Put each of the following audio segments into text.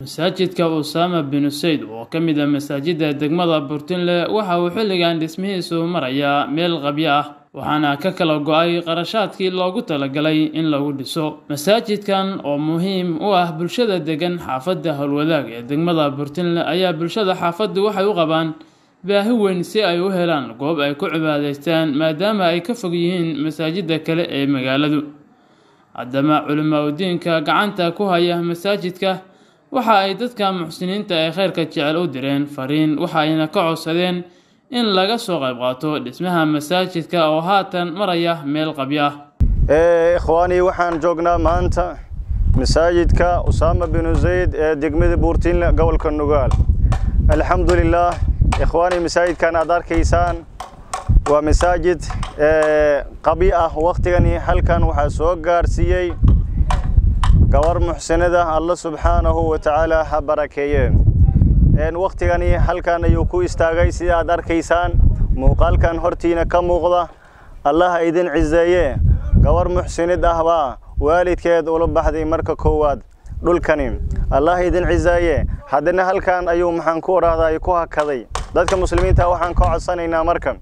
masaajidka usaama binu sayd oo ka mid ah masaajidda degmada burtinle waxa uu xilligan dhismihiisu marayaa meel qabyo ah waxaana ka kala go-ay qarashaadkii loogu talagalay in lagu dhiso masaajidkan oo muhiim u ah bulshada degan xaafadda howlwadaag ee degmada burtinle ayaa bulshada xaafaddu waxay u qabaan baahi weyn si ay u helaan goob ay ku cibaadaystaan maadaama ay ka fog yihiin masaajidda kale ee magaaladu haddama culimaadudiinka gacanta ku haya masaajidka waxa ay dadka muxsiniinta ee khayrka jecel u direen fariin waxa ayna ka codsadeen in laga soo qayb qaato dhismaha masaajidka oo haatan maraya meel qabyo ah ikhwaanii waxaan joognaa maanta masaajidka usaama binu zayd ee degmada buurtinle gobolka nugaal alxamdulilaah ikhwaanii masaajidkan aad arkaysaan waa masaajid qabyo ah waktigani halkan waxaa soo gaarsiiyey gabar muxsinada alla subxaanahu wa tacaala ha barakeeye waktigani halkan ayuu ku istaagay sida aad arkaysaan muuqaalkan hortiina ka muuqda allaha idin ciseeye gabar muxsinid ah baa waalidkeed ula baxday marka koowaad dhulkani allah idin ciseeye haddana halkan ayuu maxaan ku odhahday ku hakaday dadka muslimiinta waxaan ka codsanaynaa marka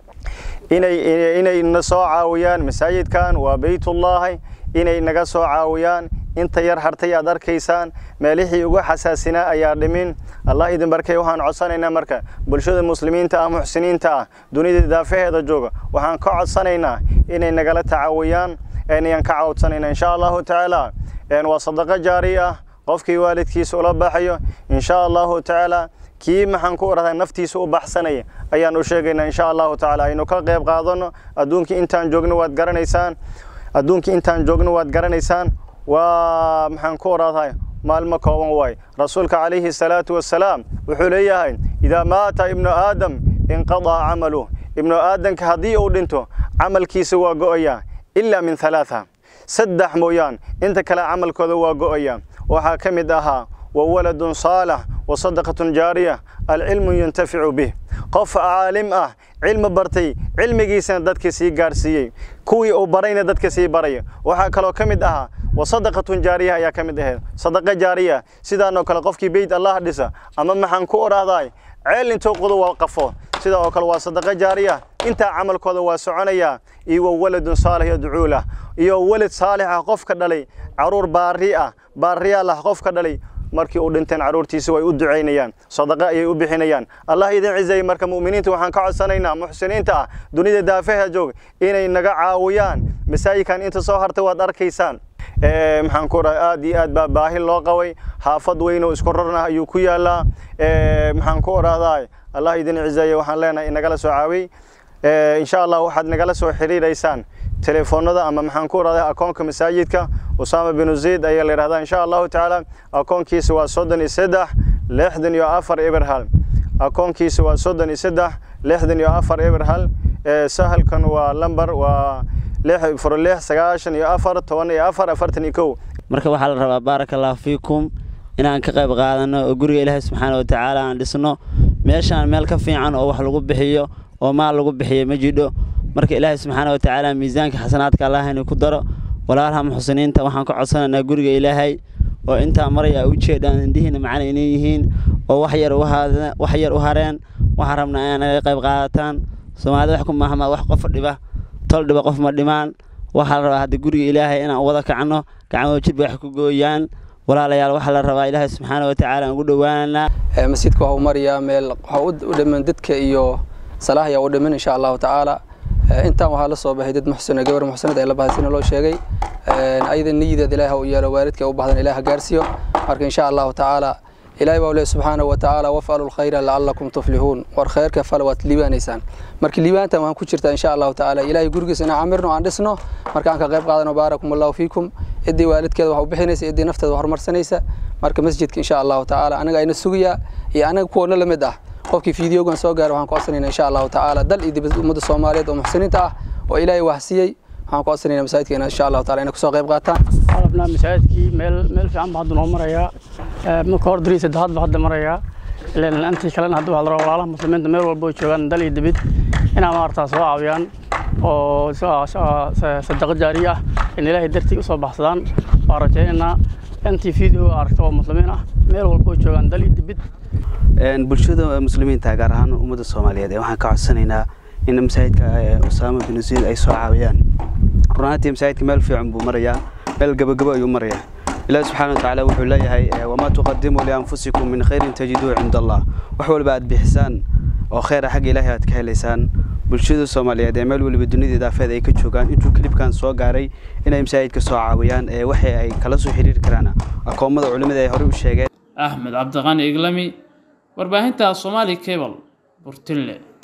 inay inay na soo caawiyaan masaajidkan waa beytullaahi inay naga soo caawiyaan inta yar hartay aad arkaysaan meelihii ugu xasaasinaa ayaa dhimin allah idin barkay waxaan codsanaynaa marka bulshada muslimiinta ah muxsiniinta ah dunida daafaheeda jooga waxaan ka codsanaynaa inay nagala tacaawiyaan ayaan ka cawdsanaynaa insha allahu tacaala waa sadaqo jaari ah qofkii waalidkiisa ula baxayo insha allahu tacaala kii maxaan ku odhahdaa naftiisa u baxsanaya ayaan u sheegaynaa insha allahu tacaala aynu ka qayb qaadano adduunkii intaan joogno waad garanaysaan adduunkii intaan joogno waad garanaysaan waa maxaan ku odhahdaa maalmo kooban waay rasuulka calayhi salaatu wassalaam wuxuu leeyahay idaa maata ibnu aadam inqadaa camaluh ibnu aadamka haddii uu dhinto camalkiisa waa go'aya ilaa min halaatha saddex mooyaan inta kale camalkooda waa go'aya waxaa ka mid ahaa wa waladun saalax wa sadaqatun jaariya alcilmu yantaficu bih qof caalim ah cilmi bartay cilmigiisana dadka sii gaarsiiyey kuwii uu barayna dadka sii baraya waxaa kaloo ka mid ahaa wa sadaqatun jaariya ayaa ka mid ahayd sadaqa jaariya sidaanoo kale qofkii beyt allah dhisa ama maxaan ku odhahday ceel intuu qodo waa qafo sida oo kale waa sadaqa jaariya intaa camalkooda waa soconaya iyo wa waladun saalix yadcuu lah iyo walad saalix ah qof ka dhalay caruur baari ah baariyaal ah qof ka dhalay markii uu dhinteen caruurtiisa way u ducaynayaan sadaqa ayay u bixinayaan allah idin cizeeye marka mu'miniinta waxaan ka codsanaynaa muxsiniinta ah dunida daafaha joog inay naga caawiyaan masaajidkan inta soo hartay waad arkaysaan maxaan ku dhahay aad iyo aad baa baahi loo qabay xaafad weyn oo isku rarnah ayuu ku yaalaa maxaan ku odhahdaa allah idin cizeeye waxaan leenahay nagala soo caawiyey insha allah waxaad nagala soo xiriiraysaan telefoonada ama maxaan ku odhahdaa akoonka masaajidka usaama binu zayd ayaa la yidhahdaa insha allahu tacaala akoonkiisa waa soddon iyo saddex lixdan iyo afar eber hal akoonkiisa waa soddon iyo saddex lixdan iyo afar eber hal sahalkan waa lamber waa lix furo lix sagaashan iyo afar toban iyo afar afartan iyo kow marka waxaa la rabaa baaraka allahu fiikum inaan ka qayb qaadano oo guriga ilaahay subxaana watacaala aan dhisno meeshaan meel ka fiican oo wax lagu bixiyo oo maal lagu bixiyo ma jidho marka ilaahay subxaana watacaala miisaanka xasanaadka allah inuu ku daro walaalaha muxsiniinta waxaan ka codsanaynaa guriga ilaahay oo intaa maraya u jeedhaan indhihiina macana inay yihiin oo wax yar wax yar u hareen waxaan rabnaa inaa naga qayb qaadataan soomaalida wax ku maahmaa wax qof dhiba tol dhiba qof ma dhimaan waxaa la rabaa hadda guriga ilaahay inaan wada kacno gacmahoo jidba wax ku gooyaan walaalayaal waxaa la rabaa ilaahay subxaana watacaala aan ugu dhowaananaa masjidka waxa uu marayaa meel waxa u dhiman dadka iyo salaah ayaa u dhiman insha allahu tacaala intaan waxaa la soo baxay dad muxsina gabar muxsinad ay la baxday sina loo sheegay ayada niyideed ilaaha u yeelo waalidka u baxdan ilaah gaarsiiyo marka insha allahu tacaala ilaahay baa leeyahay subxaanahu wa tacaala wafcalu lkhayra lacalakum tuflixuun war khayrka fal waad liibaanaysaan marka liibaantan waxaan ku jirtaa insha allahu tacaala ilaahay gurigiisa inaan camirno aan dhisno marka aan ka qayb qaadano baarakum allahu fiikum ciddii waalidkeeda wax u bixinaysa ciddii nafteeda wax horumarsanaysa marka masjidka insha allahu tacaala anaga ayna sugayaa iyo anaga kuwana la mid ah qofkii fiidiyogan soo gaara waxaan ku codsanayna insha allahu tacaala dal iyo dibad ummadda soomaaliyeed oo muxsiniinta ah oo ilaahay wahsiyey waxaan ku codsanayna masaajidkeena insha allahu taala inay kusoo qayb qaataan qalabnaa masaajidkii meel meel fiican ba hadda noo marayaa marka hor durii saddexaad ba hadda marayaa ilan intii kalena hadda waxaa la rabaa walaalaha muslimiinta meel walba ay joogaan dal iyo dibid inaa maaragtaa soo caawiyaan oo sadaqa jaariya ah in ilaahay dartii usoo baxsadaan waa rajaynaynaa intii video aragta oo muslimiin ah meel walba oo joogaan dal iyo dibid bulshada muslimiinta gaar ahaan ummadda soomaaliyeed ee waxaan ka codsanaynaa in masaajidka usaama bin zayd ay soo caawiyaan runaantii masaajidka meel fiican buu marayaa meel gabagabo ayuu marayaa ilaahi subxaana watacaala wuxuu leeyahay wamaa tuqadimuu lianfusikum min khayrin tajiduu cinda allah wax walba aad bixisaan oo kheyra xagga ilaahay aad ka helaysaan bulshada soomaaliyeed ee meel waliba dunida idaafeed ay ka joogaan intuu kilibkan soo gaaray inay masaajidka soo caawiyaan ee waxa ay kala soo xiriiri karaan akoomada culimada ay horey u sheegeen axmed cabdiqani iglami warbaahinta somaali cable burtinle